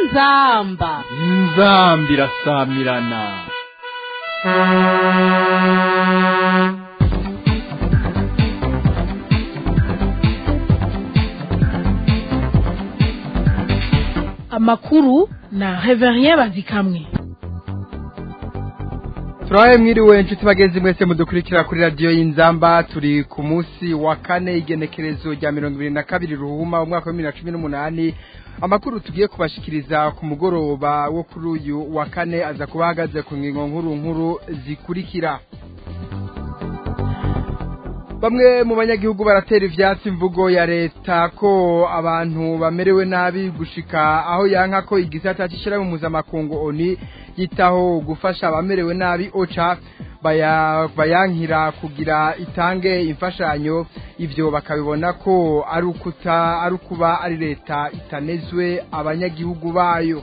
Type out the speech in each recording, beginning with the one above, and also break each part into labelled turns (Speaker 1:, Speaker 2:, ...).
Speaker 1: inzamba
Speaker 2: inzambi irasamirana
Speaker 1: amakuru na reverien bazikamwe
Speaker 3: turabaye mwiriwe inshuti bagenzi mwese mudukurikira kuri radiyo y'inzamba turi ku munsi wa kane igenekerezo rya mirongo ibiri na kabiri ruhuma umwaka wa bibiri na cumi n'umunani amakuru tugiye kubashikiriza ku mugoroba wo kuri uyu wa kane aza kuba ahagaze ku ngingo nkuru nkuru zikurikira bamwe mu banyagihugu baratera ivyatsi imvugo ya leta ko abantu bamerewe nabi gushika aho yanka ko igisata c'ishirahamwe mpuzamakungu oni yitaho gufasha abamerewe nabi oca baya- bayankira kugira itange imfashanyo ivyo bakabibona ko ari ukuta ari ukuba ari leta itanezwe abanyagihugu bayo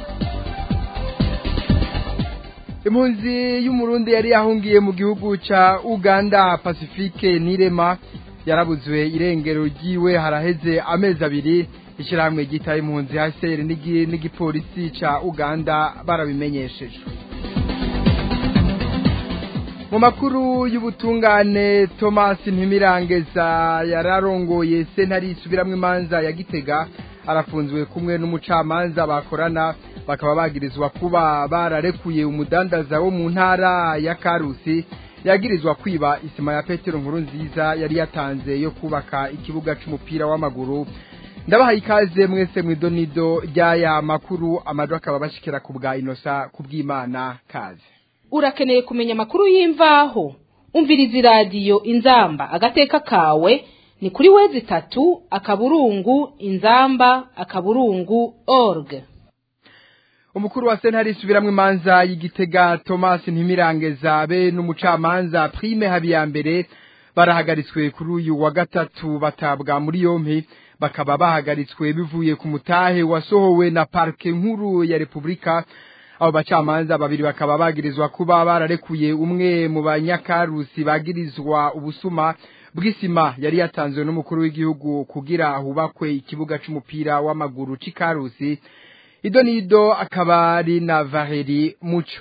Speaker 3: impunzi y'umurundi yari yahungiye mu gihugu ca uganda pacifique nirema yarabuzwe irengero ryiwe haraheze amezi abiri ishyirahamwe ryitaye impunzi hcr n'igi- n'igipolisi ca uganda barabimenyesheje mu makuru y'ubutungane thomas ntimirangeza yararongoye sentare isubiramwo imanza ya gitega arafunzwe kumwe n'umucamanza bakorana bakaba bagirizwa kuba bararekuye umudandaza wo mu ntara ya karusi yagirizwa kwiba isima ya petero nkuru nziza yari yatanze yo kubaka ikibuga c'umupira w'amaguru ndabahaye ikaze mwese mw'idonido ry'aya makuru amajwi akaba bashikira ku bwa inosa ku bw'imana kaze
Speaker 1: urakeneye kumenya amakuru y'imvaho umviriza iradiyo inzamba agateka kawe ni kuri wezi itatu akaburungu inzamba akaburungu org
Speaker 3: umukuru wa sentare isubiramwo imanza y'igitega thomas ntimirangeza be n'umucamanza prime habiyambere barahagaritswe kuri uyu wa gatatu batabwa muri yompi bakaba bahagaritswe bivuye ku mutahe wasohowe na parke nkuru ya repubulika abo bacamanza babiri bakaba bagirizwa kuba bararekuye umwe mu banyakarusi bagirizwa ubusuma bw'isima yari yatanzwe n'umukuru w'igihugu kugira hubakwe ikibuga c'umupira w'amaguru c'ikarusi ido nido akaba ari na Valerie Muco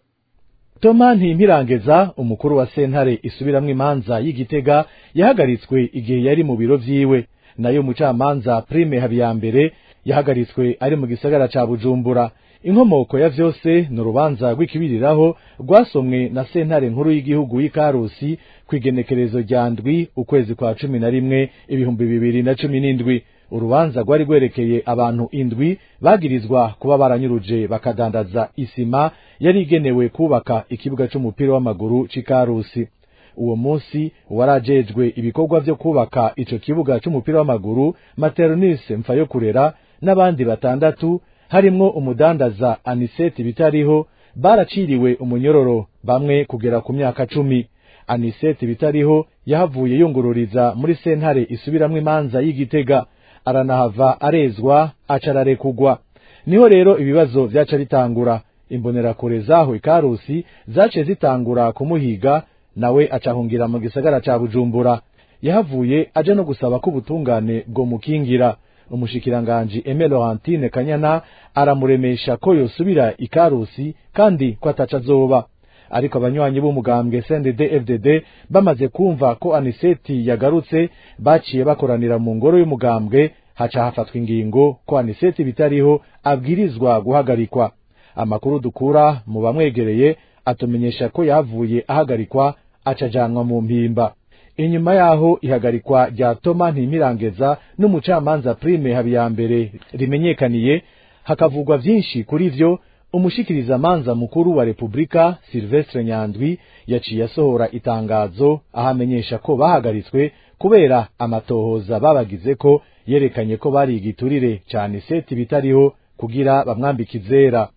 Speaker 4: Toma Ntimpirangeza umukuru wa sentare isubiramwo imanza y'igitega yahagaritswe igihe yari mu biro vyiwe nayo mucamanza Prime Habiyambere yahagaritswe ari mu gisagara ca Bujumbura inkomoko ya vyose ni urubanza rw'ikibiriraho rwasomwe na sentare nkuru y'igihugu y'ikarusi kw'igenekerezo rya ndwi ukwezi kwa cumi na rimwe ibihumbi bibiri na cumi n'indwi urubanza rwari rwerekeye abantu indwi bagirizwa kuba baranyuruje bakadandaza isima yari igenewe kubaka ikibuga c'umupira w'amaguru c'ikarusi uwo munsi warajejwe ibikorwa vyo kubaka ico kibuga c'umupira w'amaguru maternise mfayokurera n'abandi batandatu harimwo umudandaza aniseti bitariho baraciriwe umunyororo bamwe kugera ku myaka cumi aniseti bitariho yahavuye yungururiza muri sentare isubiramwo imanza y'igitega aranahava arezwa aca ararekugwa niho rero ibibazo vyaca bitangura imbonerakure zaho ikarusi zace zitangura kumuhiga nawe acahungira mu gisagara ca bujumbura yahavuye aje no gusaba ko ubutungane bwo mukingira umushikiranganji Aime Laurentine Kanyana aramuremesha ko yosubira ikarusi kandi ko ataca azoba ariko abanywanyi b'umugambwe CNDD FDD bamaze kumva ko Aniseti yagarutse baciye bakoranira mu ngoro y'umugambwe haca hafatwa ingingo ko Aniseti bitariho abwirizwa guhagarikwa amakuru dukura mu bamwegereye atumenyesha ko yavuye ahagarikwa acajanwa mu mpimba inyuma yaho ihagarikwa rya Toma Ntimirangeza n'umucamanza Prime Habiyambere rimenyekaniye hakavugwa vyinshi kuri vyo umushikirizamanza mukuru wa Republika Silvestre Nyandwi yaciye asohora itangazo ahamenyesha ko bahagaritswe kubera amatohoza babagize ko yerekanye ko bari igiturire cane seti bitariho kugira bamwambike izera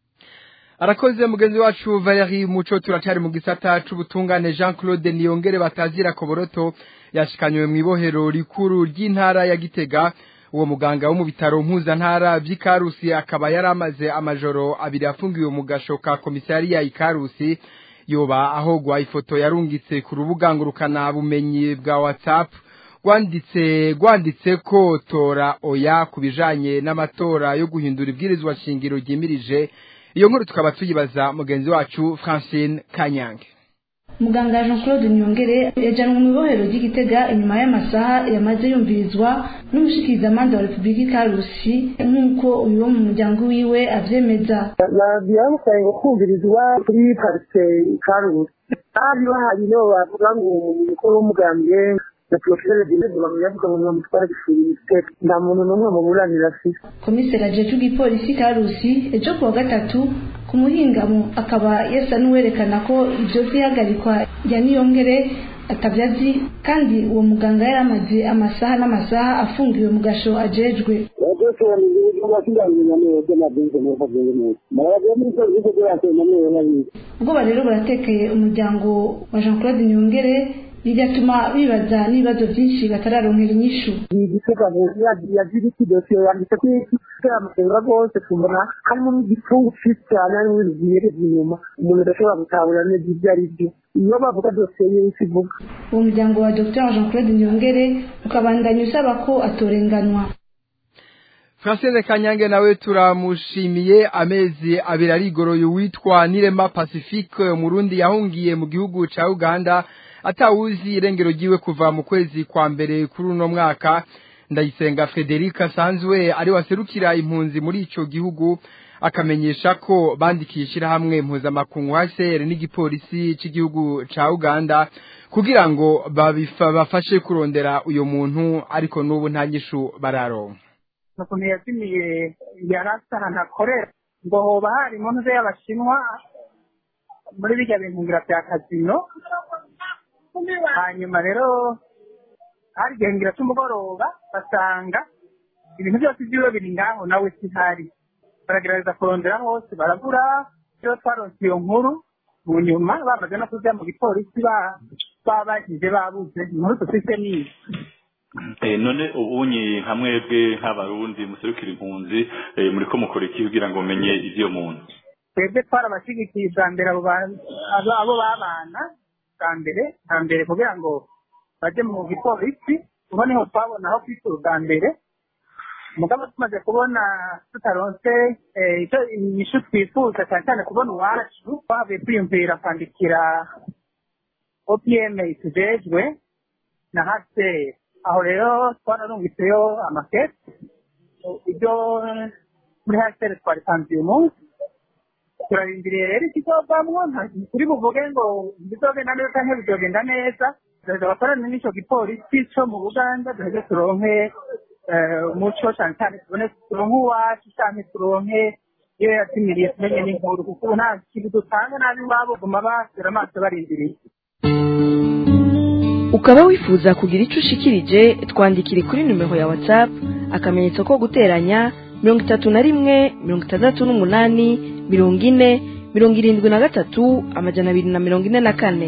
Speaker 3: arakoze mugenzi wacu Valerie Muco turacari mu gisata c'ubutungane Jean Claude Niyongere batazira koboroto yashikanywe mu ibohero rikuru ry'intara ya Gitega uwo muganga wo mu bitaro mpuzantara vy'Ikarusi akaba yaramaze amajoro abiri afungiwe mu gasho ka komisariya Ikarusi yoba ahogwa ifoto yarungitse ku rubuga ngurukana bumenyi bwa WhatsApp rwanditse rwanditse ko tora oya ku bijanye n'amatora yo guhindura ibwirizwa shingiro ryimirije iyo nkuru tukaba tuyibaza mugenzi wacu Francine Kanyange
Speaker 5: muganga jean claude nyongere yajyanwe mu ibohero ry'igitega inyuma y'amasaha yamaze yumvirizwa n'umushikirizamanza wa repubulika ikarusi nk'uko uyu wo mu muryango wiwe avyemeza
Speaker 6: byamusaye ngo kumvirizwa kuri parise ikarusi hari bahari nibo bavuga ngo umukuru w'umugambwe na porofeseri dineze bamuyavuga ngo bamutwara gifuriste nta muntu n'umwe muburanira afise
Speaker 5: komiseri ajejwe igipolisi karusi ejo kuwa gatatu ku muhingamo akaba yasa n'uwerekana ko ibyo vy'ihagarikwa rya niyongere atavyazi kandi uwo muganga yari amaze amasaha n'amasaha afungiwe mu gasho ajejwe ubwoba rero buratekeye umuryango wa jean claude nyongere bigatuma bibaza n'ibibazo byinshi batararonkera inyishu
Speaker 6: igitega yagira iki dosiye yanditse ko amasenga rwose tubona harimo n'igifungu cyinshi cyane harimo ibintu byihereza inyuma umuntu adashobora gutahura neza ibyo ari byo iyo bavuga dosiye y'isi ivuga
Speaker 5: uwo muryango wa dr jean claude nyongere ukabandanya usaba ko atorenganwa
Speaker 3: Francine Kanyange nawe turamushimiye amezi abiri arigoroye witwa Nirema Pacifique umurundi yahungiye mu gihugu ca Uganda atawuzi irengero ryiwe kuva mu kwezi kwa mbere kuri uno mwaka ndayisenga Frederica Sanzwe ari waserukira impunzi muri ico gihugu akamenyesha ko bandikiye ishirahamwe mpuzamakungu HCR n'igipolisi c'igihugu ca Uganda kugira ngo babifa bafashe kurondera uyo muntu ariko n'ubu nta nyishu bararonka
Speaker 7: ukuntu yazimiye yarasa ahantu akorera ngo hoba hari impunzi y'abashinwa muri bijya bintungira bya kazino hanyuma rero hari igihengera cy'umugoroba basanga ibintu byose by'iwe biri ngaho nawe sihari baragerageza kurondera hose barabura iyo twaronse iyo nkuru mu nyuma bamaze no kujya mu gipolisi babajije babuze inkuru dufite niyi
Speaker 8: none ubunyi nka mwebwe nk'abarundi muserukira impunzi muri ko mukora iki kugira ngo mumenye iby'iyo muntu
Speaker 7: twebwe twarabashyigikiye bwa mbere abo babana bwa mbere bwa mbere kugira ngo bajye mu gipolisi ubu niho twabona aho kwitura bwa mbere mugabo tumaze kubona tutaronse icyo inyishu twifuza cyane cyane kubona uwacu twavuye kwiyumvira kwandikira opm itujejwe na haseri aho rero twararungitseyo amakete ibyo muri haseri twaritanze uyu munsi turarindiriye rero ikizovamwo kuri buvuge ngo bizogenda neza cyangwa bizogenda neza duheza abakorana n'ico gipolisi co mu buganda duheze turonke umuco cyane cyane tubone turonke uwacu canke turonke iyo yazimiriye tumenye n'inkuru kuko ubu nta kintu dutanga nabi iwabo guma basira amaso barindiriye
Speaker 9: ukaba wifuza kugira icyo ushikirije twandikire kuri nimero ya watsapu akamenyetso ko guteranya mirongo itatu na rimwe mirongo itandatu n'umunani mirongo ine mirongo irindwi na gatatu amajana abiri na mirongo ine na kane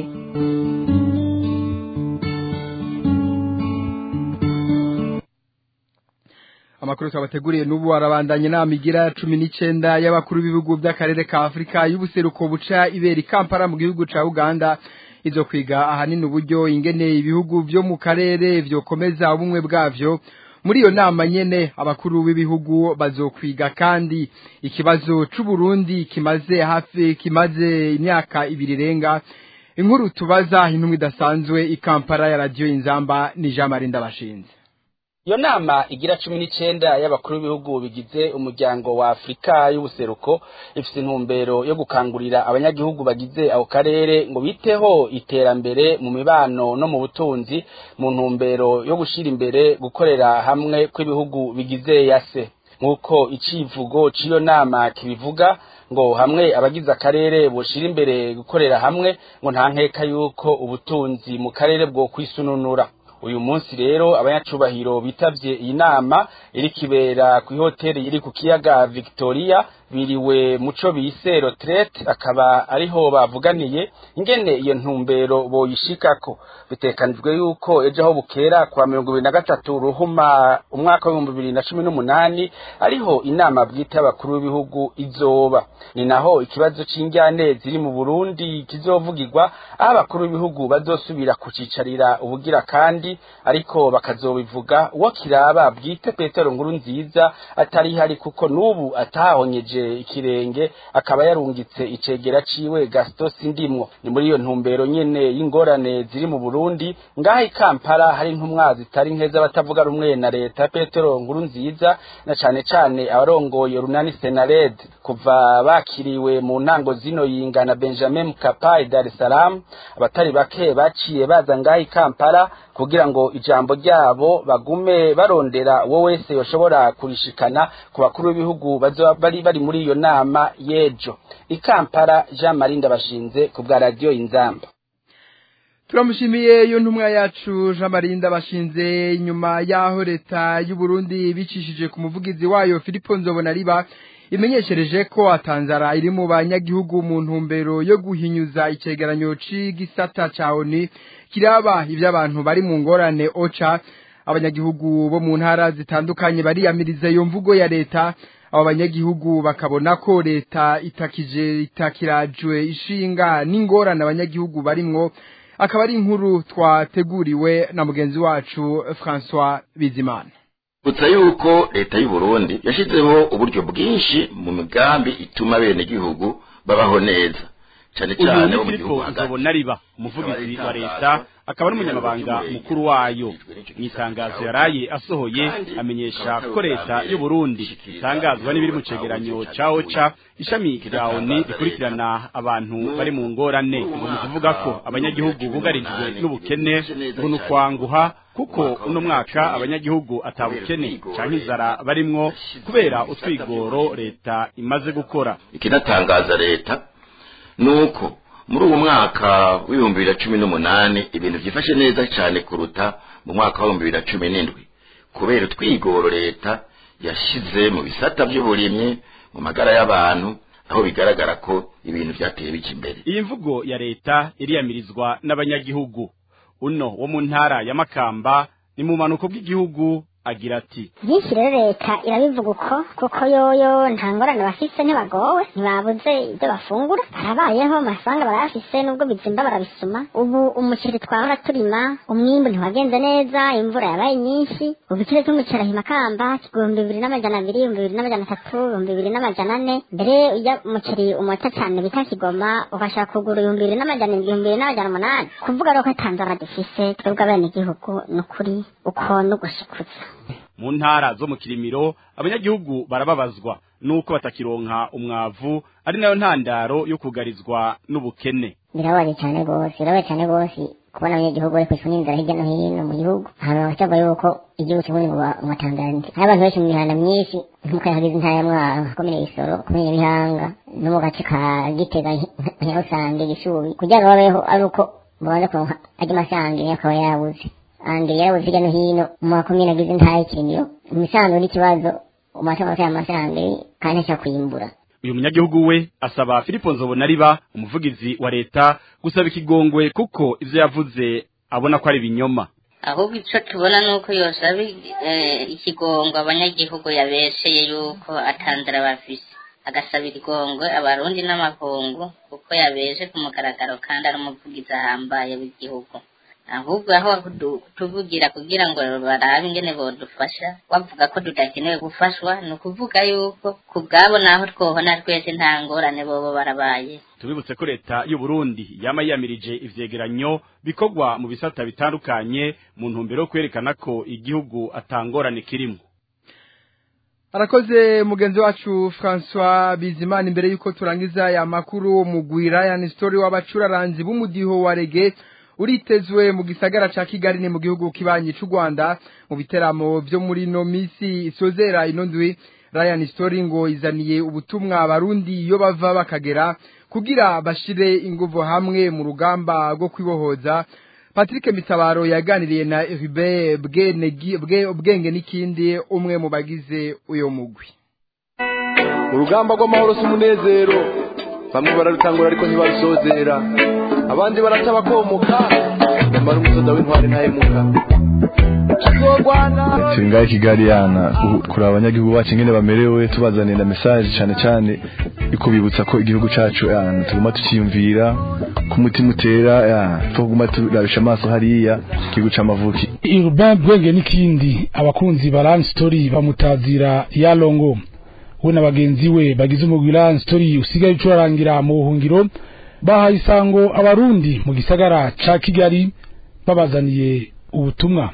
Speaker 3: amakuru twabateguriye n'ubu arabandanya inama igira cumi n'icenda y'abakuru b'ibihugu by'akarere ka afurika y'ubuseruko buca ibera i kampala mu gihugu ca uganda izo kwiga ahanini uburyo ingene ibihugu vyo mu karere vyokomeza ubumwe bwavyo muri iyo nama nyene abakuru b'ibihugu bazokwiga kandi ikibazo c'uburundi kimaze hafi kimaze imyaka ibiri irenga inkuru tubaza intumwa idasanzwe i kampala ya radiyo inzamba ni jean marie ndabashinze
Speaker 10: iyo nama igira cumi n'icenda y'abakuru b'ibihugu bigize umuryango wa afurika y'ubuseruko ifite intumbero yo gukangurira abanyagihugu bagize ako karere ngo biteho iterambere mu mibano no mu butunzi mu ntumbero yo gushyira imbere gukorera hamwe kw'ibihugu bigize yase nk'uko icivugo cy'iyo nama kibivuga ngo hamwe abagize akarere boshira imbere gukorera hamwe ngo nta nkeka yuko ubutunzi mu karere bwo kwisununura uyu munsi rero abanyacubahiro bitavye iyi nama iri kibera ku ihoteli iri ku kiyaga Victoria biriwe muco bise retraite akaba ariho bavuganiye ingene iyo ntumbero boyishikako bitekanijwe yuko ejo aho bukera kwa mirongo ibiri na gatatu ruhuma umwaka w'ibihumbi bibiri na cumi n'umunani ariho inama bwite y'abakuru b'ibihugu izoba ni naho ikibazo c'injyane ziri mu burundi kizovugirwa aho abakuru b'ibihugu bazosubira kucicarira ubugira kandi Burundi ariko bakazobivuga uwo kiraba bwite Petero nkuru nziza atari hari kuko nubu atahonyeje ikirenge akaba yarungitse icegera ciwe Gaston Sindimwo ni muri iyo ntumbero nyene y'ingorane ziri mu Burundi ngaha i Kampala hari intumwa zitari nkeza batavuga rumwe na leta Petero nkuru nziza na cane cane abarongoye runani Senared kuva bakiriwe mu ntango zino yingana Benjamin Mkapa i Dar es Salaam abatari bake baciye baza ngaha i Kampala kugira ngo ijambo ryabo bagume barondera uwo wese yoshobora kurishikana ku bakuru b'ibihugu bazoba bari bari muri iyo nama y'ejo i Kampala Jean Marie Ndabashinze ku bwa radio Inzamba
Speaker 3: turamushimiye iyo ntumwa yacu jean marinda bashinze nyuma y'aho leta y'u Burundi bicishije ku muvugizi wayo Filipo Nzobonariba imenyeshereje ko atanzara iri mu banyagihugu mu ntumbero yo guhinyuza icegeranyo c'igisata ca ONU kiraba ivy'abantu bari mu ngorane oca abanyagihugu bo mu ntara zitandukanye bariyamiriza iyo mvugo ya leta abo banyagihugu bakabona ko leta itakije itakirajwe ishinga n'ingorane abanyagihugu barimwo akaba ari inkuru twateguriwe na mugenzi wacu François Bizimana
Speaker 11: Utsa yuko leta y'u Burundi yashizeho uburyo bwinshi mu migambi ituma bene gihugu babaho neza cyane cyane
Speaker 12: uyu Filipo Nzobonariba umuvugizi wa leta akaba n'umunyamabanga mukuru wayo mu itangazo yaraye asohoye amenyesha ko leta y'u Burundi itangazwa n'ibiri mu cegeranyo ca OCHA ishami rya ONU rikurikirana abantu bari mu ngorane ngo mu kuvuga ko abanyagihugu bugarijwe n'ubukene ngo ni ukwanguha kuko uno mwaka abanyagihugu atabukene canke inzara barimwo kubera utwigoro leta imaze gukora
Speaker 11: ikinatangaza leta nuko muri uwo mwaka w'ibihumbi bibiri na cumi n'umunani ibintu byifashe neza cyane kuruta mu mwaka w'ibihumbi bibiri na cumi n'indwi kubera utwigoro leta yashize mu bisata by'uburimyi mu magara y'abantu aho bigaragara ko ibintu byateye bijya imbere
Speaker 12: iyi mvugo ya leta iriyamirizwa n'abanyagihugu uno wo mu ntara ya makamba ni mu manuko bw'igihugu agira ati
Speaker 13: byinshi rero leta irabivuga uko kuko yoyo nta ngorane bafise ntibagowe ntibabuze ibyo bafungura barabayeho amafaranga barayafise nubwo bizimba barabisuma ubu umuceri twahora turima umwimbu ntiwagenze neza imvura yabaye nyinshi ubu ikiro cy'umuceri ahi makamba ibihumbi bibiri n'amajana abiri ibihumbi bibiri n'amajana atatu ibihumbi bibiri n'amajana ane mbere ujya umuceri umota cyane bita kigoma ubashaka kugura ibihumbi bibiri n'amajana ibihumbi bibiri n'amajana umunani kuvuga rero ko atanzara dufise twebwe abenegihugu ni ukuri uko no gushikuza
Speaker 12: mu ntara zo mu kirimiro abanyagihugu barababazwa nuko batakironka umwavu ari nayo ntandaro yo kugarizwa n'ubukene
Speaker 13: birababaje cyane rwose birababaje cyane rwose kubona abanyagihugu bari kwishura n'inzara hirya no hino mu gihugu ahantu bakavuga yuko igihugu kimwe mu matangaranti hari abantu benshi mu mihanda myinshi nk'uko yahagize intara ya mwaro komine isoro komine bihanga no mu gace ka gitega nyarusange gishubi kugira ngo babeho ari uko babanza kuronka ajya amasange akaba yabuze andi yarabuze hirya no hino mu makomine agize intara y'ikirimiro imisanzu n'ikibazo umatora ya masange kandi ashaka kuyimbura
Speaker 12: uyu munyagihugu we asaba Filipo Nzobonariba umuvugizi wa leta gusaba ikigongwe kuko ivyo yavuze abona ko ari binyoma
Speaker 14: ahubwo icyo tubona ni uko yosaba ikigongo abanyagihugu yabesheye yuko atanzara bafise agasabira igongwe abarundi n'amakungu kuko yabeje ku mugaragaro kandi ari umuvugizi ahambaye w'igihugu ahubwo aho tuvugira kugira ngo barabe ingene bodufasha bavuga ko tudakenewe gufashwa ni ukuvuga yuko ku bwabo naho twohona twese nta ngorane bobo barabaye
Speaker 12: tubibutse ko leta y'u Burundi yama yiyamirije ivyegeranyo bikorwa mu bisata bitandukanye mu ntumbero yo kwerekana ko igihugu atangorane kirimo
Speaker 3: arakoze mugenzi wacu François Bizimana imbere yuko turangiza ya makuru mugwira ya story w'abacuraranzi b'umudiho wa reggae uritezwe mu gisagara ca Kigali ni mu gihugu kibanyi c'u Rwanda mu biteramo byo muri no misi isozera ino ndwi Ryan Story ngo izaniye ubutumwa abarundi iyo bava bakagera kugira bashire inguvu hamwe mu rugamba rwo kwibohoza Patrick Mitabaro yaganiriye na Hubert Bwenge n'ikindi umwe mu bagize uyo mugwi
Speaker 15: urugamba rw'amahoro si umunezero bamwe bararutangura ariko ntibarusozera abandi barata bakomoka nyamara umusoda w'intwari ntahemuka
Speaker 16: turi ngaho i kigali yana kureba abanyagihugu bacu ingene bamerewe tubazanira mesaje cyane cyane iko bibutsa ko igihugu cyacu yana tuguma tukiyumvira ku mutima utera tuguma turabisha amaso hariya igihugu c'amavuki
Speaker 17: urbain bwenge n'ikindi abakunzi ba Run Story bamutazira yalongo we na bagenzi we bagize umugwi Run Story usigaye ucurarangira mu buhungiro bahaye isango abarundi mu gisagara ca Kigali babazaniye ubutumwa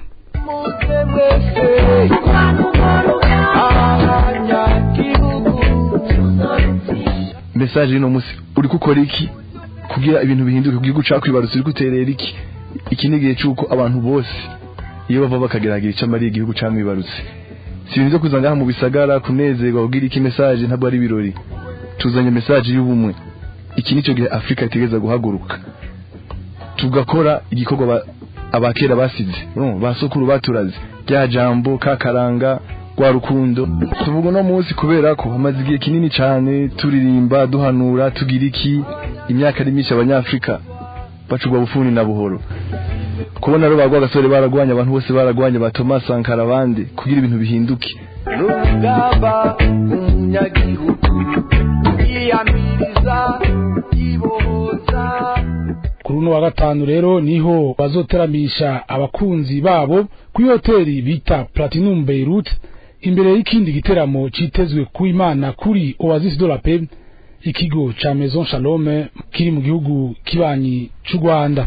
Speaker 16: message ino musi uri gukora iki kugira ibintu bihinduke ku gihugu cakwibarutse uri guterera iki iki ni igihe cy'uko abantu bose iyo bava bakageragira icyo amariye igihugu camwibarutse si ibintu byo kuza ngaha mu bisagara kunezerwa kugira iki message ntabwo ari ibirori tuzanye message y'ubumwe iki nicyo gihe afurika itegeza guhaguruka tugakora igikorwa abakera basize basukuru baturaze rya jambo kakaranga rwa rukundo tuvuga uno munsi kubera ko hamaze igihe kinini cyane turirimba duhanura tugira iki imyaka ari myinshi abanyafurika bacugwa bufuni na buhoro kubona rero bagwa gasore baragwanya abantu bose baragwanya ba Thomas Sankara abandi kugira ibintu bihinduke
Speaker 18: rugamba umunyagihugu yiyamiriza yibohoza
Speaker 17: kuri uno wa gatanu rero niho bazoteramisha abakunzi babo kuri hoteli bita Platinum Beirut imbere y'ikindi giteramo citezwe ku Imana kuri Oasis de la Paix ikigo ca Maison Shalom kiri mu gihugu kibanyi c'u Rwanda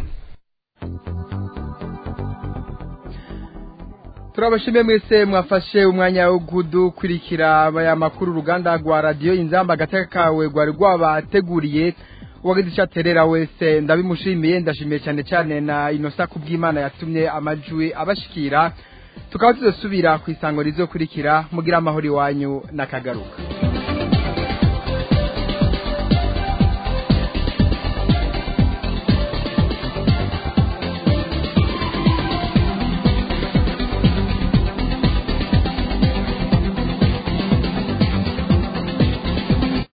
Speaker 3: turabashimiye mwese mwafashe umwanya wo gudukurikira aya makuru uruganda rwa radiyo inzamba agateka kawe rwari rwabateguriye uwagize icyo aterera wese ndabimushimiye ndashimiye cyane cyane na inosa kubw'imana yatumye amajwi abashikira tukaba tuzasubira ku isango rizokurikira mugira amahoro iwanyu n'akagaruka